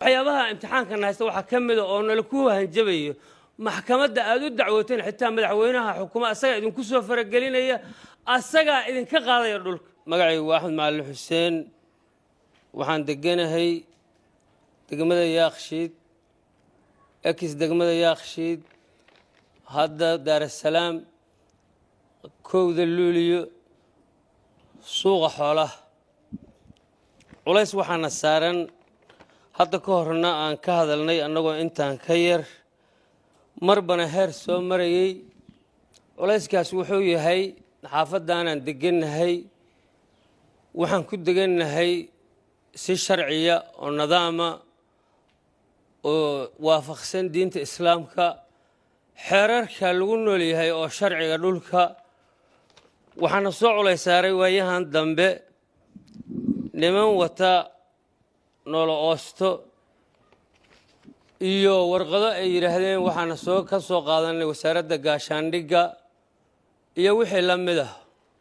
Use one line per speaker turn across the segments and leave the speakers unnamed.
waxyaabaha imtixaankan haysta waxaa ka mida oo nala ku hanjabayo maxkamadda aad u dacwooteen xitaa madaxweynaha xukuma asagaa idinku soo faragelinaya asagaa idinka qaadaya dhulka magacaygu waa axmed macalin xuseen waxaan deganahay degmada yaakshiid ekis degmada yaakshiid hadda daarasalaam kowda luuliyo suuqa xoolaha culays waxaana saaran hadda ka horna aan ka hadalnay annagoo intaan ka yar marbana heer soo marayey culayskaas wuxuu yahay xaafaddaanaan degannahay waxaan ku degannahay si sharciya oo nidaama oo waafaqsan diinta islaamka xeerarka lagu nool yahay oo sharciga dhulka waxaana soo culays saaray waayahan dambe niman wata noolo oosto iyo warqado ay yidhaahdeen waxaana soo ka soo qaadanay wasaaradda gaashaandhigga iyo wixii la mid ah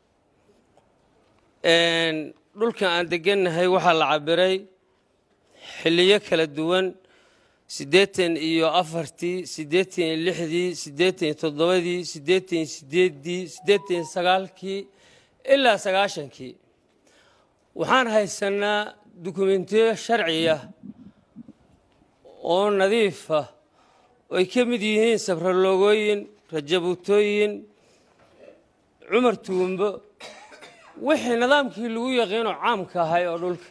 dhulkan aan degannahay waxaa la cabiray xilliyo kala duwan siddeetan iyo afartii siddeetan iyo lixdii siddeetan iyo toddobadii siddeetan iyo sideeddii siddeetan iyo sagaalkii ilaa sagaashankii waxaan haysanaa dukumentiyo sharciya oo nadiifa oo ay ka mid yihiin sabraloogooyin rajabutooyin cumar tuumbo wixii nidaamkii lagu yaqiinoo caamka ahay oo dhulka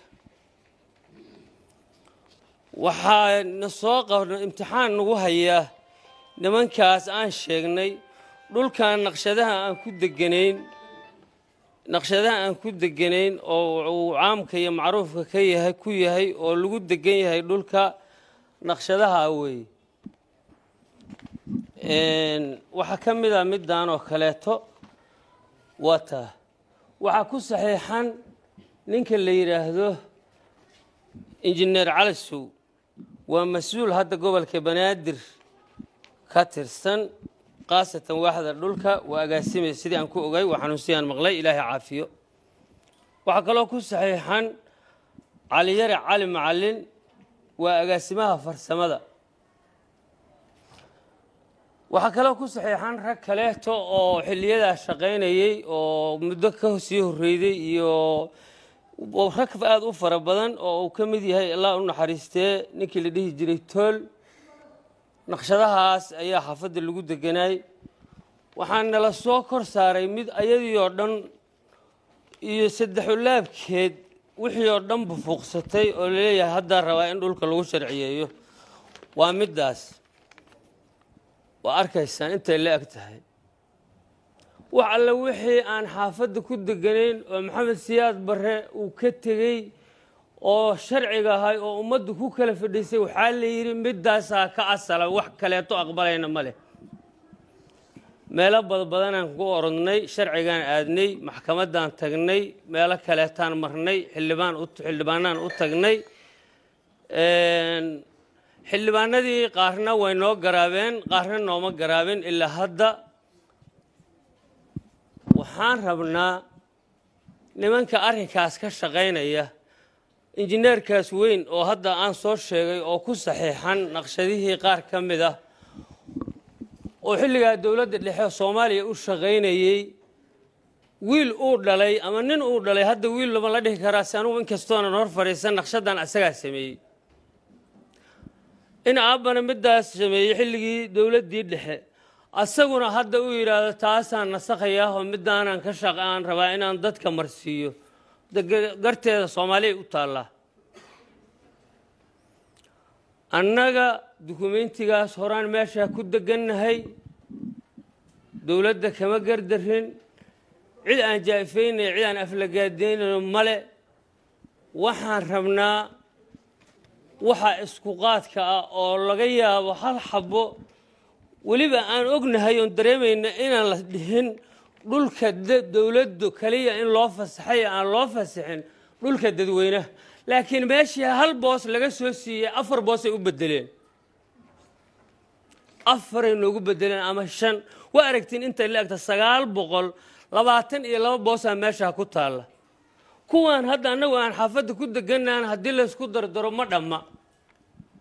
waxaa na soo qabna imtixaan nagu hayaa nimankaas aan sheegnay dhulkan naqshadaha aan ku deganayn naqshadaha aan ku deganayn oo uu caamka iyo macruufka ka yahay ku yahay oo lagu degan yahay dhulka naqshadaha weeye waxaa ka mid a middan oo kaleeto waa taa waxaa ku saxiixan ninka la yidhaahdo injineer cali sow waa mas-uul hadda gobolka banaadir ka tirsan khaasatan waaxda dhulka waa agaasimay sidii aan ku ogay waa xanuunsiyaan maqlay ilaahay caafiyo waxaa kaloo ku saxiixan caliyare cali macalin waa agaasimaha farsamada waxaa kaloo ku saxiixan rag kaleeto oo xiliyadaa shaqaynayey oo muddo ka sii horreyday iyo rag aada u fara badan oo uu ka mid yahay allah u naxariistee ninkii la dhihi jiray tool naqshadahaas ayaa xaafadda lagu deganaay waxaa nala soo kor saaray mid ayadii oo dhan iyo saddexulaabkeed wixii oo dhan bufuuqsatay oo laleeyahay haddaa rabaa in dhulka lagu sharciyeeyo waa middaas waa arkaysaan intay la eg tahay wax alle wixii aan xaafadda ku deganayn oo maxamed siyaad barre uu ka tegey oo sharciga ahay oo ummaddu ku kala fadhiisay waxaa la yidhi middaasaa ka asala wax kaleeto aqbalayna ma leh meelo badbadanaan ku orodnay sharcigaan aadnay maxkamaddaan tagnay meelo kaleetaan marnay xildhibaan xildhibaanaan u tagnay xildhibaanadii qaarna way noo garaabeen qaarna nooma garaabin ilaa hadda waxaan rabnaa nimanka arrinkaas ka shaqaynaya injineerkaas weyn oo hadda aan soo sheegay oo ku saxiixan naqshadihii qaar ka mid ah oo xilligaa dowladda dhexe soomaaliya u shaqaynayey wiil uu dhalay ama nin uu dhalay hadda wiil lama la dhihi karaa si anugu inkastoonan hor fadhiisan naqshadan asagaa sameeyey in aabbana middaas sameeyey xilligii dowladdii dhexe asaguna hadda uu yidhaahdo taasaan nasakhayaa oo middaanaan ka shaq aan rabaa inaan dadka marsiiyo garteeda soomaaliya u taallaa annaga dukumentigaas horaan meeshaa ku degannahay dowladda kama gardarin cid aan jaa'ifaynay cid aan aflagaadaynayno male waxaan rabnaa waxa isku qaadka ah oo laga yaabo hal xabo weliba aan ognahay oon dareemayna inaan la dhihin dhulka dowladdu kaliya in loo fasaxay aan loo fasaxin dhulka dadweynaha laakiin meeshii hal boos laga soo siiyey afar boosay u bedeleen afaray noogu bedeleen ama shan waa aragtiin intay la egta sagaal boqol labaatan iyo laba boosaa meeshaa ku taalla kuwaan hadda annagu aan xaafadda ku deganaan haddii laysku dardaro ma dhamma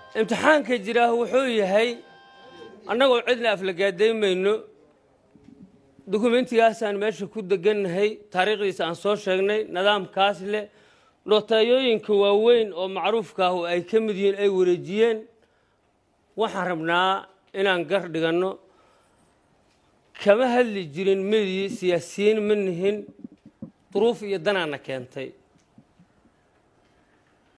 imtixaanka jiraa wuxuu yahay annagoo cidna aflagaadaymayno dukumentigaasaan meesha ku degannahay taariikhdiisa aan soo sheegnay nidaamkaas leh nootayooyinka waaweyn oo macruufka ah oo ay ka mid yihiin ay wareejiyeen waxaan rabnaa inaan gar dhiganno kama hadli jirin medii siyaasiyiin ma nihin duruuf iyo danaana keentay